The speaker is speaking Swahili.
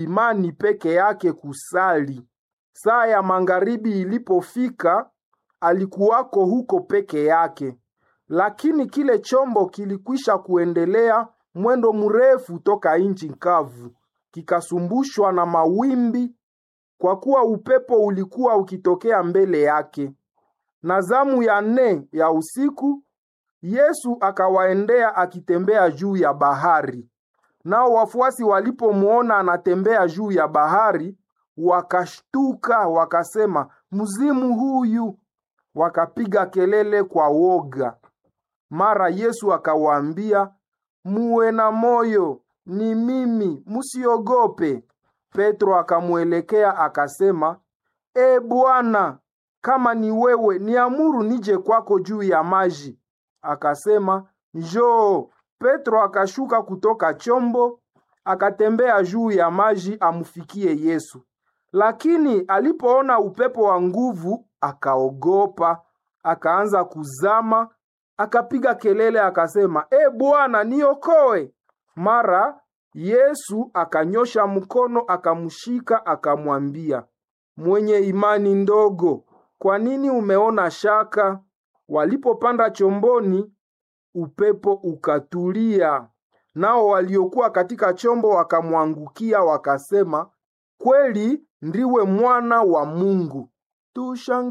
imani peke yake kusali. Saa ya magharibi ilipofika, alikuwako huko peke yake, lakini kile chombo kilikwisha kuendelea mwendo mrefu toka nchi kavu, kikasumbushwa na mawimbi, kwa kuwa upepo ulikuwa ukitokea mbele yake. Na zamu ya nne ya usiku, Yesu akawaendea akitembea juu ya bahari. Nao wafuasi walipomwona anatembea juu ya bahari, wakashtuka wakasema, mzimu huyu! Wakapiga kelele kwa woga. Mara Yesu akawaambia, muwe na moyo, ni mimi, musiogope. Petro akamwelekea akasema, e Bwana, kama ni wewe, niamuru nije kwako juu ya maji. Akasema, njoo. Petro akashuka kutoka chombo, akatembea juu ya maji amfikie Yesu. Lakini alipoona upepo wa nguvu, akaogopa, akaanza kuzama, akapiga kelele akasema, e Bwana, niokoe. Mara Yesu akanyosha mkono akamshika, akamwambia, mwenye imani ndogo, kwa nini umeona shaka? Walipopanda chomboni, upepo ukatulia, nao waliokuwa katika chombo wakamwangukia, wakasema, kweli ndiwe mwana wa Mungu. Tushangilie.